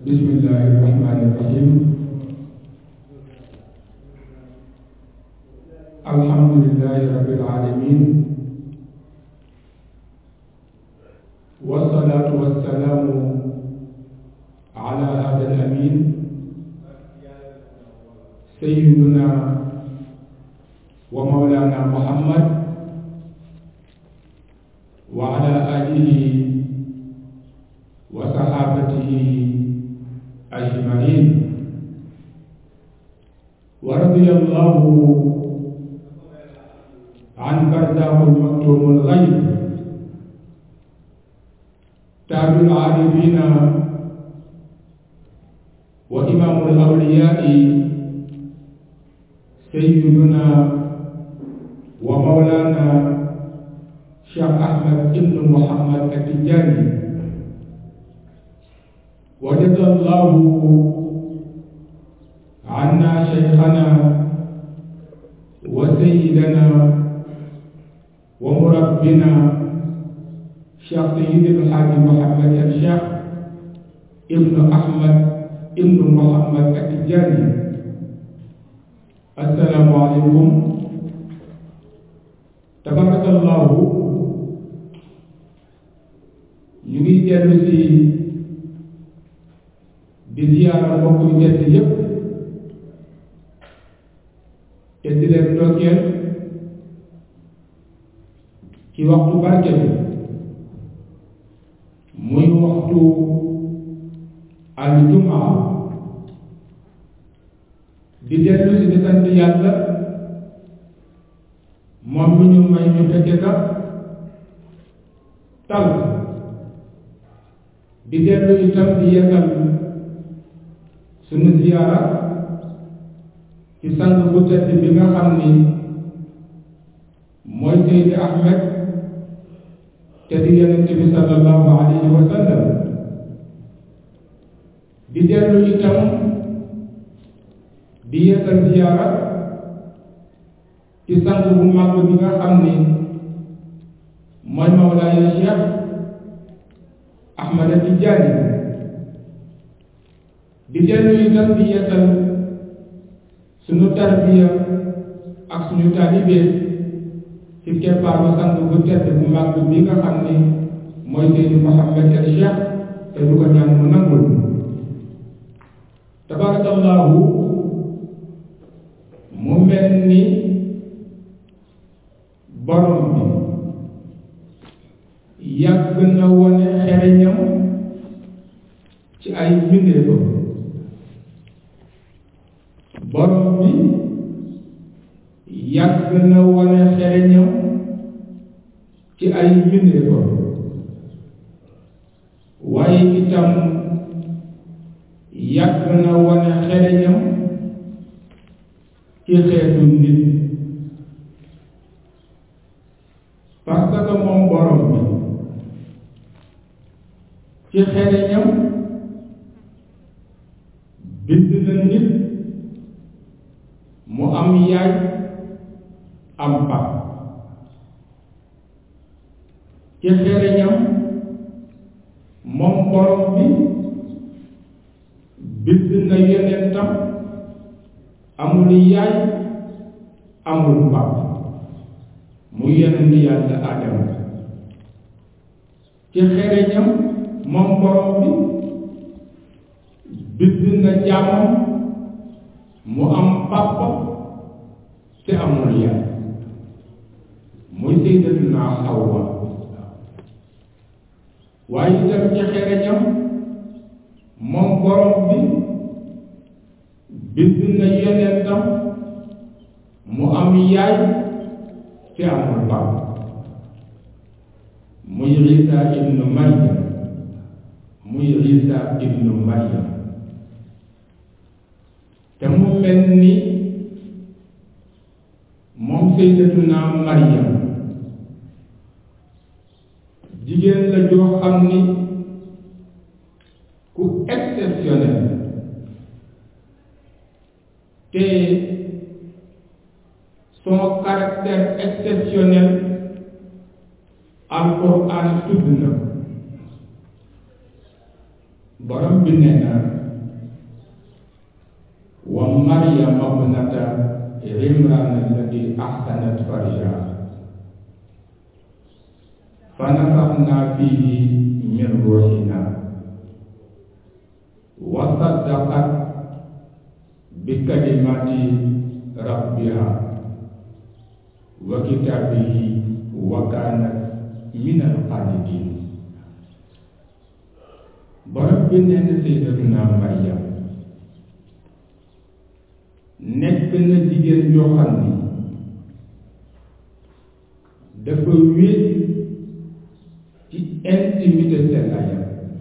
بسم الله الرحمن الرحيم الحمد لله رب العالمين والصلاة والسلام على هذا الأمين سيدنا ومولانا محمد وعلى آله وصحابته أجمعين ورضي الله عن برزاه المكتوم الغيب تاج العارفين وإمام الأولياء سيدنا ومولانا شيخ أحمد بن محمد التجاني وجزى الله عنا شيخنا وسيدنا ومربنا شيخ سيد الحاج محمد الشيخ ابن أحمد ابن محمد التجاني السلام عليكم تبارك الله ñu ngi dellu si di ziyaara mbokk yu tedd yépp te di leen ndokkeel ci waxtu barke bi muy waxtu aljumaa di dellu si di sant yàlla moom mi ñu may ñu fekke ka tal di dellu itam di yekkal sunu ziyaara ci sang bu tedd bi nga xam ni mooy Seydi Ahmed te di yonente bi sallallahu alayhi wa sallam di dellu itam di yekkal ziyaara ci sang bu màgg bi nga xam ni mooy Mawlaaya Cheikh Ahmad Tijaani di dellu itam di yeesal suñu tarbiya ak suñu taalibe ci keppaaru sang bu tedd bu màgg bi nga xam ni mooy Seydi Mouhamed El Cheikh te du ko ñaan mu nangul tabarakallahu mu mel ni borom bi yàgg na wone xereñam ci ay mbindeefam borom bi yàgg na wone xereñam ci ay mbindeefam waaye itam yàgg na wone xereñam ci xeetu nit parce que moom borom bi ci xereñam bind na nit mu am yaay am pap ci xereñam moom borom bi bind na yonentam amul yaay amul pap mu yonent yàlla Adama ci xereñam moom borom bi bind na jaamam mu am papa te amul yaay muy sayyidatuna Hawa waaye itam ci xereñam moom borom bi bind na yonentam mu am yaay te amul papa muy Isa ibnu Maryam muy Isa ibnu Maryam te mu mel ni moom sayyidatuna Maryam jigéen la joo xam ni ku exceptionnel te son caractère exceptionnel alquran tudd na borom bi nee na wa maryam abnata imran allati ahsanat farjaha fa nafaxna fihi min ruuxina wa saddaqat bi kalimati rabbiha wa kitaabihi wa kaanat min alqaanitiin borom bi nee na sayyidatuna Maryam nekk na jigéen joo xam ni dafa wéet ci intimité sellaayam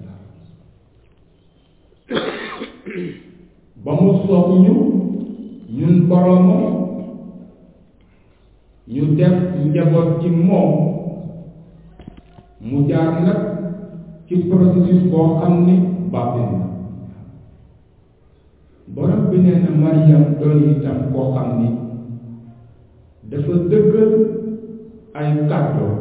ba mu soog ñu ñun boromam ñu def njaboot ci moom mu jaar nag ci processus boo xam ni baatin na borom bi nee na Maryam doon itam koo xam ni dafa dëggal ay kàddoo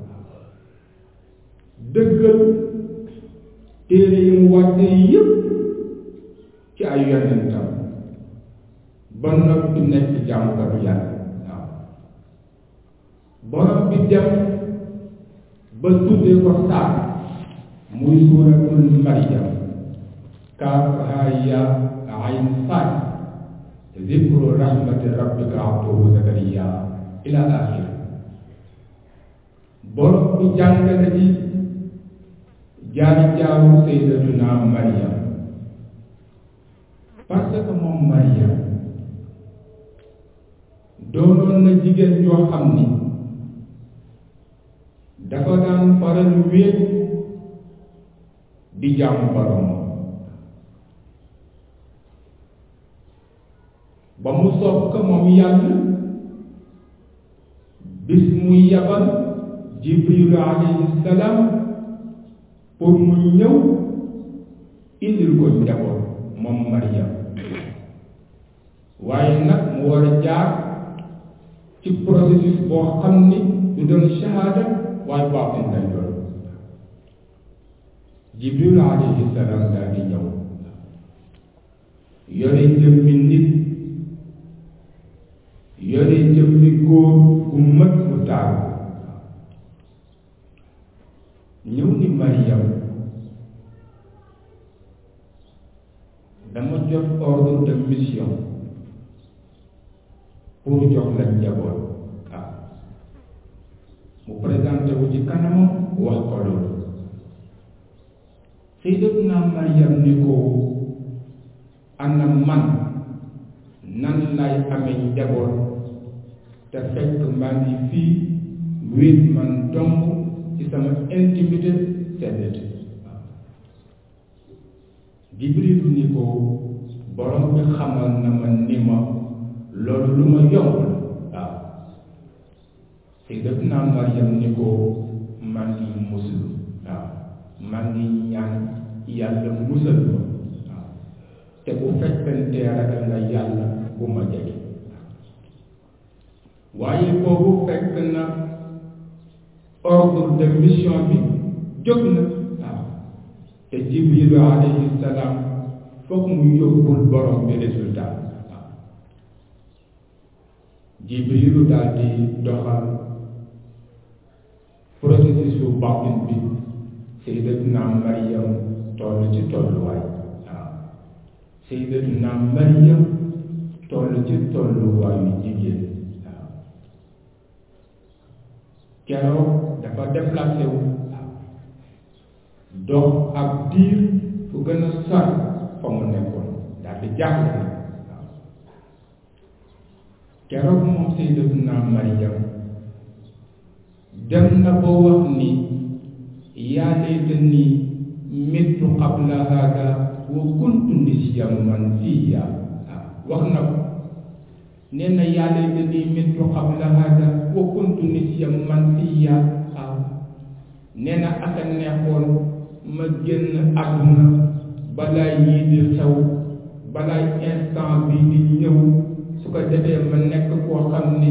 dëggal téere yi mu wàcce yépp ci ay yonentam ba noppi nekk jàmmkatu yàlla waaw borom bi dem ba tuddee ko saar muy suuratul Maryam kaaf haa yaa ayn saad zikru rahmati rabbika abduhu zakariya ila axir borom bi jàngale ci jaar jaaru sayyidatuna Maryam parce que moom Maryam doonoon na jigéen joo xam ni dafa daan faral wéet di jaamu borom ba mu soob ko moom yàlla bis muy yabal jibrilu alayhi salaam pour mu ñëw indil ko njaboot moom Maryam waaye nag mu war a jaar ci processus boo xam ni du doon shahada waaye baatin lay doon jibril alayhi salaam daal di ñëw yore jëmmi nit yore jëmmi góor gu mat mu taaru ñëw ni Maryam dama jot ordre de mission pour jox la njaboot ah mu présenté wu ci kanamam wax ko loolu sayyidatuna Maryam ni ko ana man nan lay amee njaboot te fekk maa ngi fii wéet man dong ci sama intimité seddati Jibril ni ko borom bi xamal na ma ni ma loolu lu ma yomb la waaw sayyidatuna Maryam ni ko man ngi musul waaw man ngi ñaan yàlla musal ma waaw te bu fekkante ragal nga yàlla bu ma jege waaye boobu fekk na ordre de mission bi jóg na waaw te jibrilu alayhi salaam foog mu yóbbul borom bi résultat waaw jibrilu daal di doxal processus bu baatin bi sayyidatuna Maryam toll ci tolluwaay waaw sayyidatuna Maryam toll ci tolluwaayu jigéen waaw keroog dafa déplacé wu dox ak diir fu gën a sori fa mu nekkoon daal di jaaxle na waaw keroog moom sayyidatuna Maryam dem na ba wax ni yaa laytani mittu qabla hada wa kuntu nisyan mansiya waaw wax na ko nee na yaa laytani mittu qabla hada wa kuntu nisyan mansiya waaw nee na aka neexoon ma génn àdduna balaa yii di xew balaa instant bi di ñëw su ko defee ma nekk koo xam ni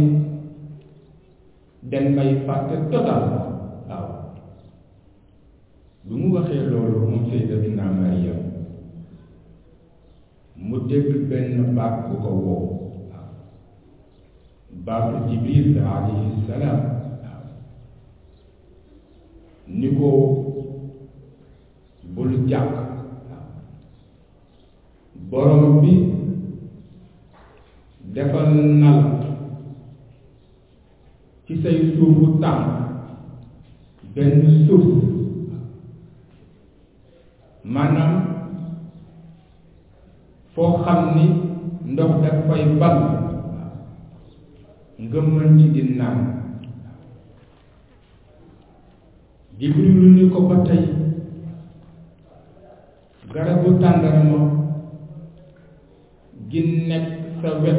den may fàtte total waaw lu mu waxee loolu moom sayyidatuna Maryam mu dégg benn baat bu ko woo waaw baatu jibril alayhi salaam waaw ni ko bul jàq waaw borom bi defal nal ci say suufu tànk benn suuf maanaam foo xam ni ndox daf fay ball nga mën ci di naan jibrilu ni ko ba tey garabu tàndarma gi nekk sa wet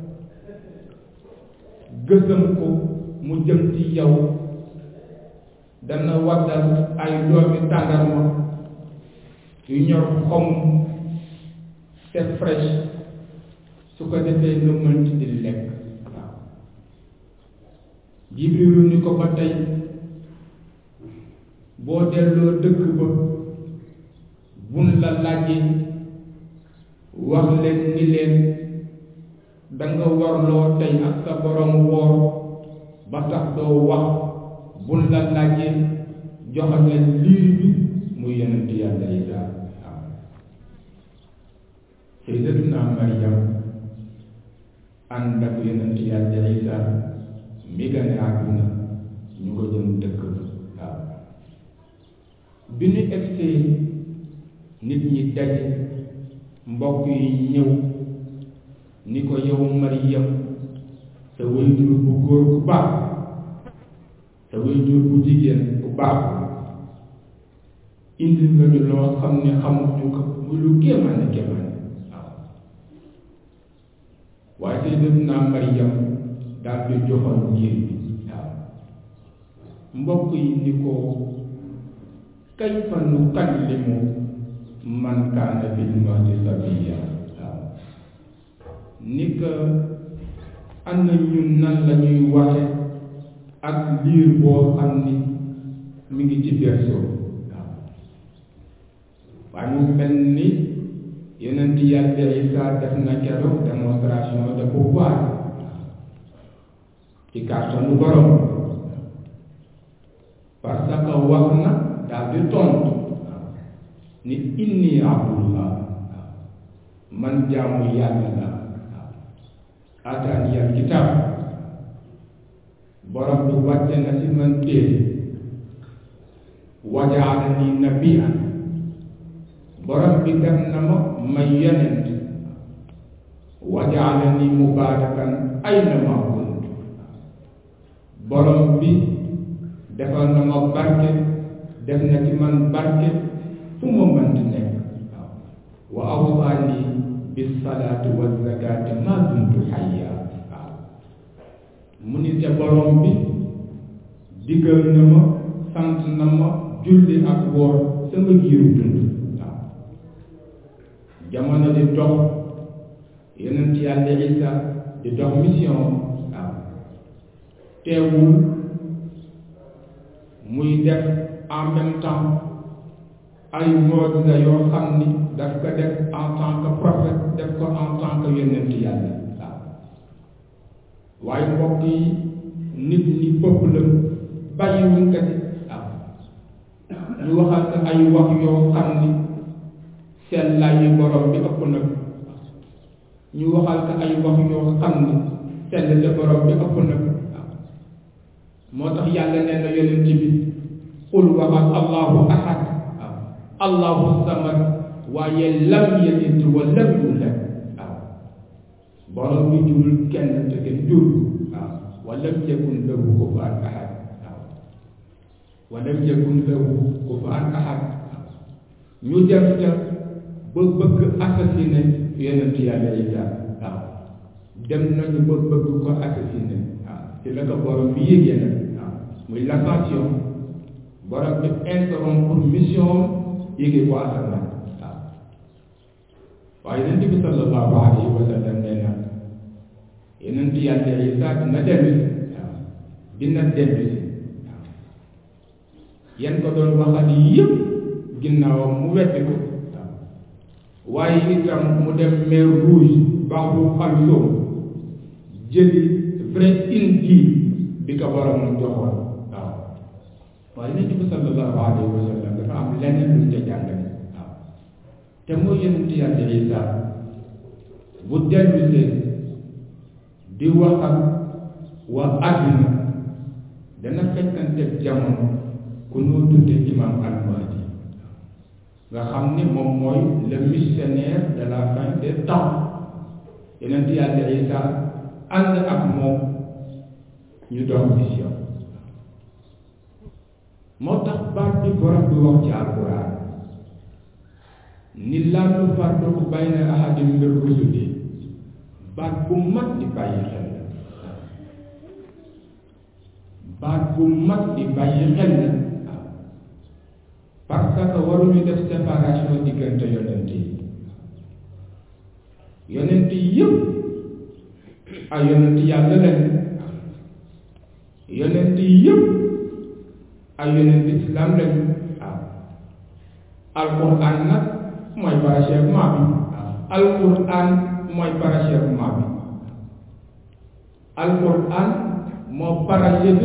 gësam ko mu jëm ci yow dana waddal ay doomi tàndarma yu ñor xom te fraîche su ko defee nga mën ci di lekk waaw jibrilu ni ko ba tey boo delloo dëkk ba bun la laajee wax leen ni leen danga warloo tey ak sa borom woor ba tax doo wax bun la laajee joxale liir bi muy yonent yàlla Isaa waaw sayyidatuna Maryam ànd ak yonent yàlla Isaa mi gane àdduna ñu ko jëm dëkk waaw bi ñu egsee nit ñi daje mbokk yi ñëw ni ko yow Maryam sa waajur bu góor bu baax sa waajur bu jigéen bu baax indi nga ñu loo xam ne xamuñu ko muy lu kéemaane kéemaane waaw waaye sayyidatuna Maryam daal di joxoon liir bi waaw mbokk yi ni ko kayfa nukallimu man kaana fil mahdi sabiyya waaw ni que am na ñun nan la ñuy waxe ak liir boo xam ni mi ngi ci berceau waaw waaye mu mel ni yonent yàlla Isaa def na keroog démonstration de pouvoir ci kàttanu borom parce que wax na daal di tontu ni inni abdullah man jaamu yàlla la ataani al kitab borom bi wàcce na ci man téere wajaalani nabiyan borom bi def na ma may yonent wajaalani mubaarakan ayna ma kunt borom bi defal na ma barke def na ci man barke fu ma mënti nekk wa awsaani bis salaati wa zakaati ma dumtu hayya waaw mu ni te borom bi diggal na ma sant na ma julli ak woor sama giiru dund waaw jamono di dox yonent yàlla Isa di dox mission waaw teewul muy def en même temps ay mojisa yoo xam ni daf ko def en tant que prophète def ko en tant que yonent yàlla waaw waaye mbokk yi nit ñi peuple bàyyiwuñ ko ci waaw ñu waxal ko ay wax yoo xam ni seen lay borom bi ëpp na ñu waxal ko ay wax yoo xam ni seen te borom bi ëpp na waaw moo tax yàlla nee na yonent bi qul waxal allahu ahad waaw allahu samad waaye lam yalid wa lam yulad waaw borom bi jurul kenn te kenn jur waaw wa lam yakun lahu kufuwan ahad waaw wa lam yakun lahu kufuwan ahad waaw ñu def ca ba bëgg assassiné yonent yàlla Isa waaw dem nañu ba bëgg ko assassiné waaw ci la ko borom bi yégee nag waaw muy l'ascension borom bi interrompre mission yéegi ko asamaan waaw waaye yonent bi sallallahu alayhi wa sallam nee na yonent yàlla Isa dina dellu si waaw dina dellu si waaw yan ko doon waxal yëpp ginnaawam mu weddi ko waaw waaye itam mu dem mer rouge baax bu xalsoom jëli vrai injil bi ko borom joxoon waaw waaye yonent bi sallallahu alayhi wa sallam dafa am leneen lu ca jàngale waaw te mooy yonent yàlla Isa bu dellu seen di wax ak waa àdduna dana fekkante jamono ku noo tudde imam al-Mahdi nga xam ni moom mooy le missionnaire de la fin des temps yonent yàlla Isa ànd ak moom ñu doon mission moo tax baat bi borom bi wax ci alquran ni laa nufarriqu bayna ahadin min rusuli baat bu mat di bàyyi xel la baat bu mat di bàyyi xel la parce que waruñu def séparation diggante yonent yi yonent yi yëpp ay yonent yàlla lañ yonent yi yëpp ay yonent islam lañ waaw alquran nag mooy parachèvement bi alquran mooy parachèvement bi alquran moo parachevé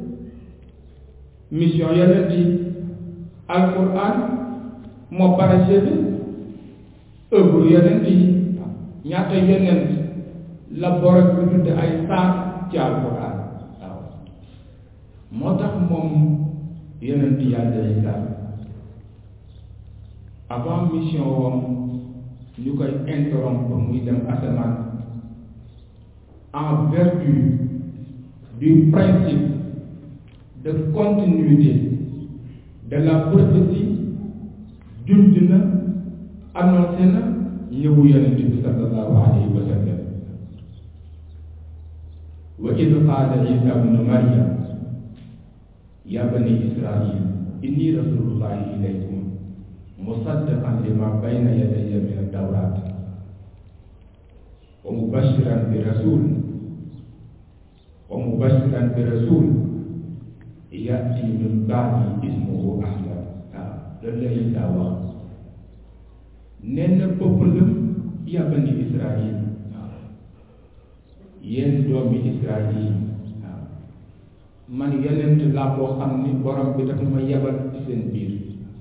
mission yonent yi alquran moo parachevé œuvre yonent yi ñaata yonent la borom bi tudde ay saar ci alquran waaw moo tax moom yonent yàlla Isa avant mission wam ñu koy interrompre muy dem asamaan en vertu du principe de continuité de la prophétie junj na annoncé na ñëwu yonent bi sallallahu alayhi wa sallam wa id qaala isa bnu maryam ya bani israil inni rasulullahi ilaykum musaddiqan lima bayna yadayya min ad-dawrat wa mubashiran bi rasul wa mubashiran bi rasul yati min ba'di ismuhu ahmad waaw loolu la Isa wax nee na peuple ya bani israil waaw yéen doomi israil waaw man yonent laa boo xam ni borom bi dafa ma yebal ci seen biir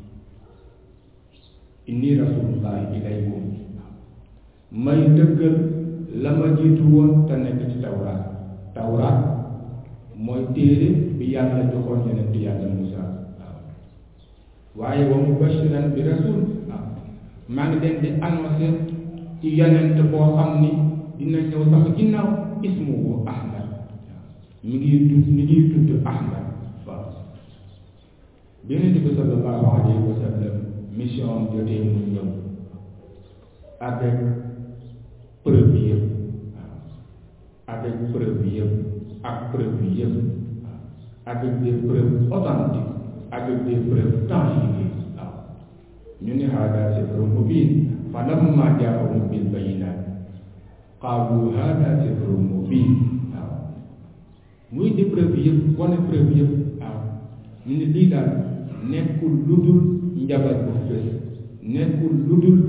inni rasulullahi ilaykum may dëggal la ma jiitu woon te nekk ci tawraat tawraat mooy téere bi yàlla joxoon yonent yàlla Musa waaw waaye wa mubashiran bi rasul waaw maa ngi leen di annoncé ci yonent boo xam ni dina ñëw sama ginnaaw ismuhu ahmad mi ngi tudd mi ngi tudd ahmad waaw bi yonent bi sallallahu alayhi wa sallam mission am jotee mu ñëw avec preuve yëpp waaw avec preuve yëpp ak preuve yëpp waaw avec des preuves authentiques avec des preuves tangibles waaw ñu ne hada sihrun mubin fa lamma jaahum bil bayinat qaalu hada sihrun mubin waaw muy di preuve yëpp wane preuve yëpp waaw ñu ne lii daal nekkul lu dul njabar bu fës nekkul lu dul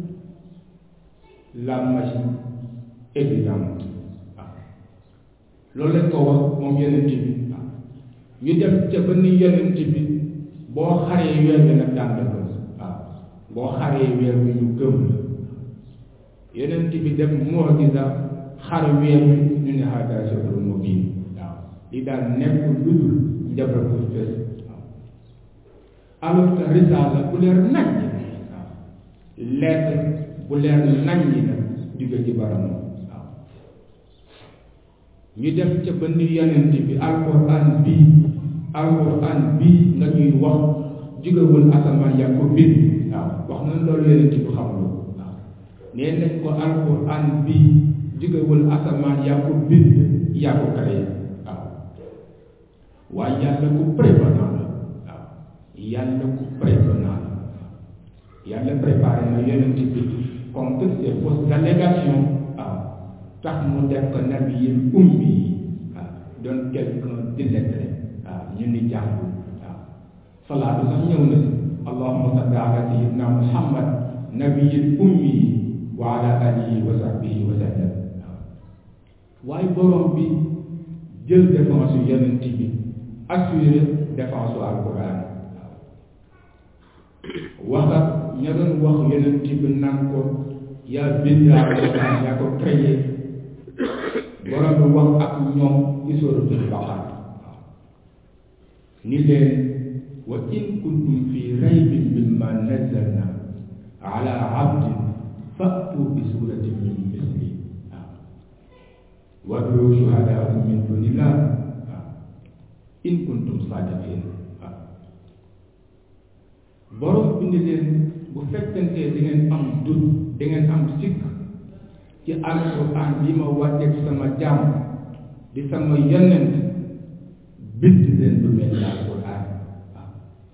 la magie évidente waaw loolu lañ ko wax moom yonent bi waaw ñu dem ca ba ni yonent bi boo xaree weer bi nag daan ko waaw boo xaree weer bi ñu gëm la yonent bi def mu'jiza xar weer bi ñu ne hada sihrun mubin waaw li daal nekkul lu dul njabar bu fës alors que risaala bu leer nañ waaw lettre bu leer nañ ñi la jóge ci baramam waaw ñu dem ca ba ni yonent bi alquran bii alquran bii nga ñuy wax jógewul asamaan yaa ko bind waaw wax nañ loolu yonent bi xamul waaw nee nañ ko alquran bii jógewul asamaan yaa ko bind yaa ko créé waaw waaye yàlla ku prévenant la yàlla ku prévenant la yàlla préparé na yonent bi contre ces fausses allégations waaw tax mu def ko nabi yi ummi yi waaw doon quelqu'un d'illettré waaw ñu ni jàngul waaw salaatu sax ñëw na si allahumma salli ala sayyidina muhammad nabiyil ummi wa ala alihi wa sahbihi wa sallam waaye borom bi jël défense yu yonent bi assuré défense su alquran wax ak ña doon wax yonent bi naan ko yaa bind alquran yaa ko créé borom bi wax ak ñoom ci suratul baqara ni leen wa in kuntum fi raybin mimma nazzalna ala abdin fa'tu bi suratin min misli wad'u shuhadaakum min dunillah in kuntum sadiqin borom bi ni leen bu fekkente di ngeen am dut di ngeen am sikk ci alquran bi ma wàcceeg sama jaam di sama yonent bind leen lu mel ni alquran waaw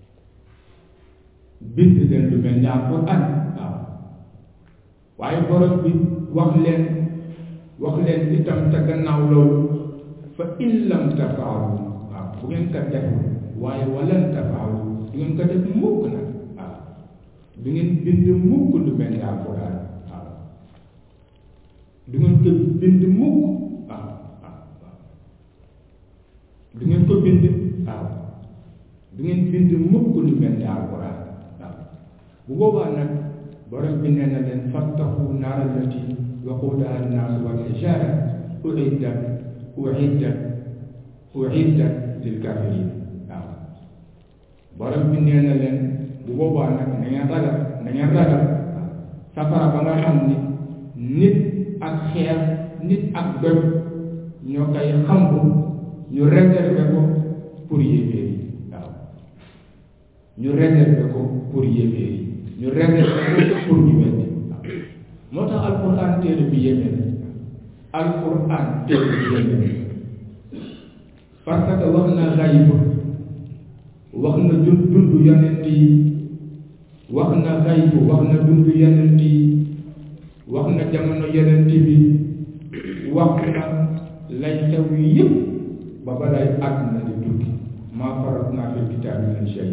bind leen lu mel ni alquran waaw waaye borom bi wax leen wax leen itam te gannaaw loolu fa in lam tafaalu waaw bu ngeen ko deful waaye walan tafaalu du ngeen ko def mukk nag waaw du ngeen bind mukk lu mel ni alquran waaw du ngeen ko bind mukk waaw waaw waaw du ngeen ko bind waaw du ngeen bind mukk lu mel ni alquran waaw bu boobaa nag borom bi nee na leen fattaqu naara allati waquudaha annaasu wal hijaara uiddat uiddat uiddat lil kafirin waaw borom bi nee na leen bu boobaa nag na ngeen ragal na ngeen ragal safara ba nga xam ni nit ak xeer nit ak doj ñoo koy xambu ñu réservé ko pour yéeféer yi waaw ñu réservé ko pour yéeféer yi ñu réservé ko pour ñu weddi waaw moo tax alquran téere bi yéeme na alquran téere bi yéeme na parce que wax na xayib wax na dund dund yonent yi wax na xayib wax na dund yonent yi wax na jamono yonent bi wax na lay xew yëpp ba balay àdduna di tukki maa farat naa fi kitaabi min shay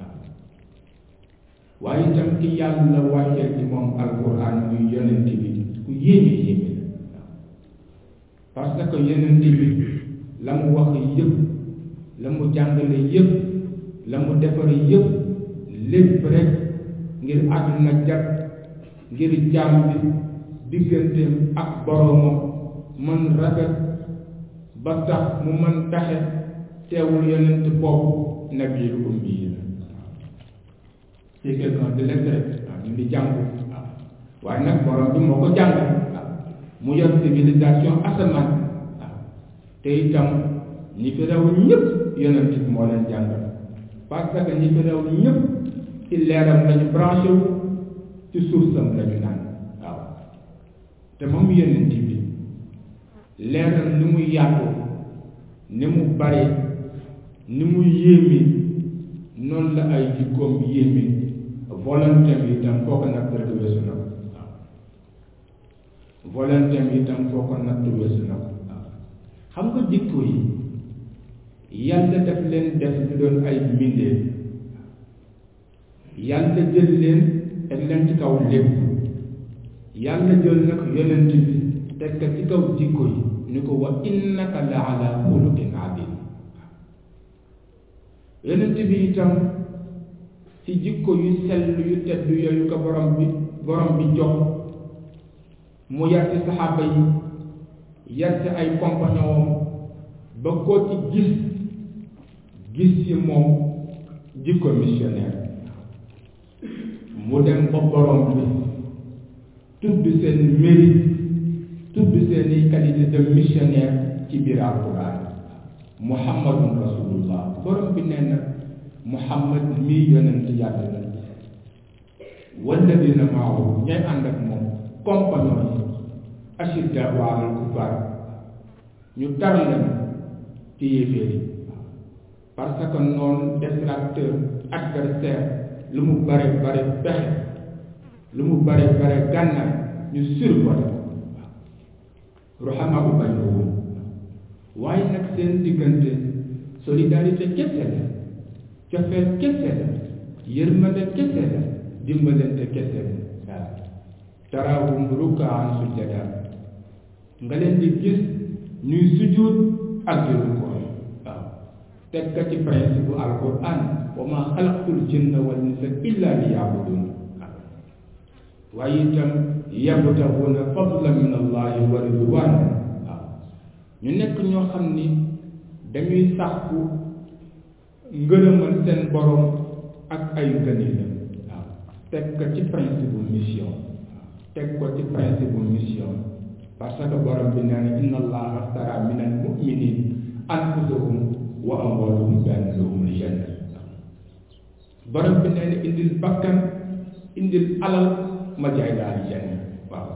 waaye itam ki yàlla wàcceel ci moom alquran muy yonent bi ku yéeme yéeme la parce que yonent bi la mu wax yëpp la mu jàngale yëpp la mu defare yëpp lépp rek ngir àdduna jag ngir jaam bi digganteem ak boroomam mën rafet ba tax mu mën taxe teewul yonent boobu nabiil ummi yi la c'est quelqu'un de lettré waaw ñu ngi jàng waaw waaye nag borom bi moo ko jàng waaw mu yor civilisation asamaan waaw te itam ñi fi rew ñëpp yonent bi moo leen jàngal parce que ñi fi rew ñëpp ci leeram lañu branché wu ci suufam lañu naan waaw te moom yonent bi leeram ni mu yaatu ni mu bare ni mu yéeme noonu la ay jikkoom yéeme volonté bi itam foo ko natt rek weesu na ko waaw volonté bi itam foo ko natt weesu na ko waaw xam nga jikko yi yàlla daf leen def ñu doon ay mbindeef yàlla jël leen teg leen ci kaw lépp yàlla jël nag yonent bi teg ko ci kaw jikko yi ni ko wa innaka la ala xuluqin adim yonent bi itam ci jikko yu sell yu tedd yooyu ko borom bi borom bi jox mu yar ci saxaaba yi yar ci ay compagnon ba koo ci gis gis ci moom jikko missionnaire mu dem ba borom bi tudd seen mérite tudd seeni qualité de missionnaire ci biir alquran muhammadun rasulullah borom bi nee na muhammad mii yonent yàlla la walladina maahu ñay ànd ak moom compagnon yi ashidda wa alal kufar ñu tar leen ci yéeféer yi parce que noonu détracteur adversaire lu mu bare bare pexe lu mu bare bare gànnaay ñu survolé ko ruhama u baynahum waaye nag seen diggante solidarité kese la cofeel kese la yërmande kese la dimbalante kese la taraahum rukkaan sujjada nga leen di gis ñuy sujjuut ak di rukkoo waaw teg ka ci principe bu alquran wa ma xalaqtul jinna wal insa illa li yaabudun waaye itam yabtaxuuna fadla min allahi wa ridwan waaw ñu nekk ñoo xam ni dañuy sàkku ngërëmal seen borom ak ay ngëneelam waaw teg ko ci principe bu mission waaw teg ko ci principe bu mission parce que borom bi nee na inna allaha astara min al muminin anfusahum wa amwaalahum bi anna lahumul janna borom bi nee na indil bakkan indil alal ma jaay daal janna waaw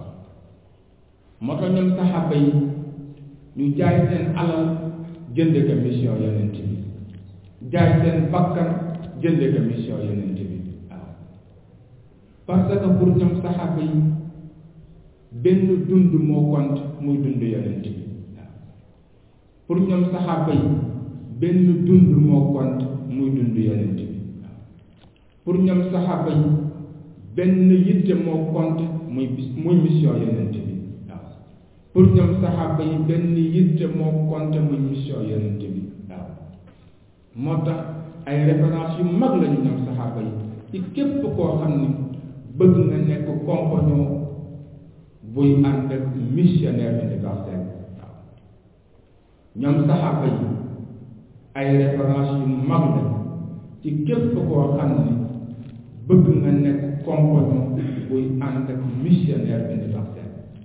moo tax ñoom saxaaba yi ñu jaay seen alal jënd ko mission yonent bi jaay seen bakkan jënd ko mission yonent bi waaw parce que pour ñoom saxaaba yi benn dund moo compte muy dund yonent bi waaw pour ñoom saxaaba yi benn dund moo compte muy dund yonent bi waaw pour ñoom saxaaba yi benn yitte moo compte muy muy mission yonent bi waaw pour ñoom saxaaba yi benn yitte moo compte muy mission yonent bi waaw moo tax ay référence yu mag lañu ñoom saxaaba yi ci képp koo xam ni bëgg nga nekk compagnon buy ànd ak missionnaire universel waaw ñoom saxaaba yi ay référence yu mag la ci képp koo xam ni bëgg nga nekk compagnon buy ànd ak missionnaire universel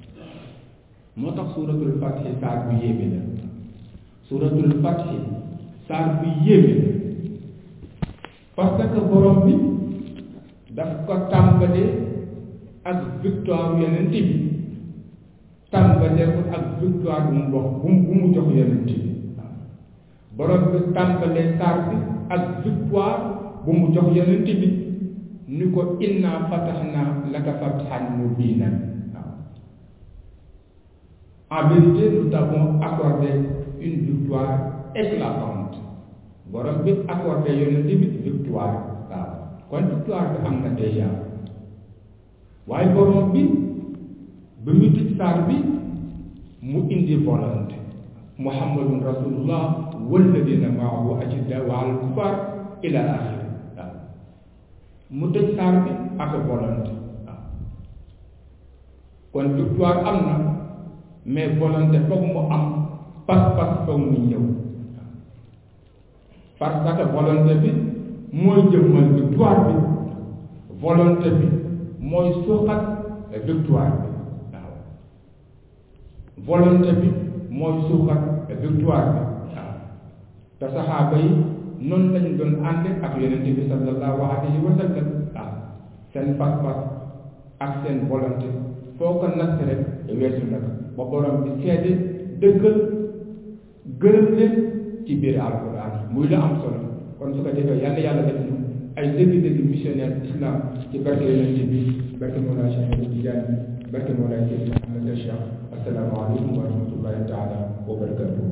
moo tax suuratul fatxi saar bu yéeme la suuratul fatxi saar bu yéeme la parce que borom bi daf ko tàmbalee ak victoire yonent bi tàmbalee ko ak victoire bu mu wax bu bu mu jox yonent bi waaw borom bi tàmbalee saar bi ak victoire bu mu jox yonent bi ni ko inna fataxna laka fatxan mubinan waaw en vérité nous t'avons accordé une victoire éclatante borom bi accordé yonent bi victoire waaw kon victoire bi am na déjà waaye borom bi ba mu tëj saar bi mu indi volonté muhammadun rasulullah walladina maahu ashiddaau ala alkufar ila axiri waaw mu tëj saar bi ak volonté waaw kon victoire am na mais volonté foog mu am pas-pas foog mu ñëw parce que volonté bi mooy jëmmal victoire bi volonté bi mooy suuxat victoire bi waaw volonté bi mooy suuxat victoire bi waaw te saxaaba yi noonu lañu doon ànd ak yonente bi sallallahu alayhi wa sallam waaw seen pas-pas ak seen volonté foo ko natt rek weesu nag ba borom bi seede dëggal gërëm leen ci biir alquran muy la am solo kon su ko defee yàlla yàlla def ñu ay dëgg-dëgg missionnaire islam ci barke yonente bi barke Mawlana Cheikh Ahmed Tidiane barke Mawlana Cheikh Ahmed Cheikh asalaamaaleykum wa rahmatullahi taala wa barakatuh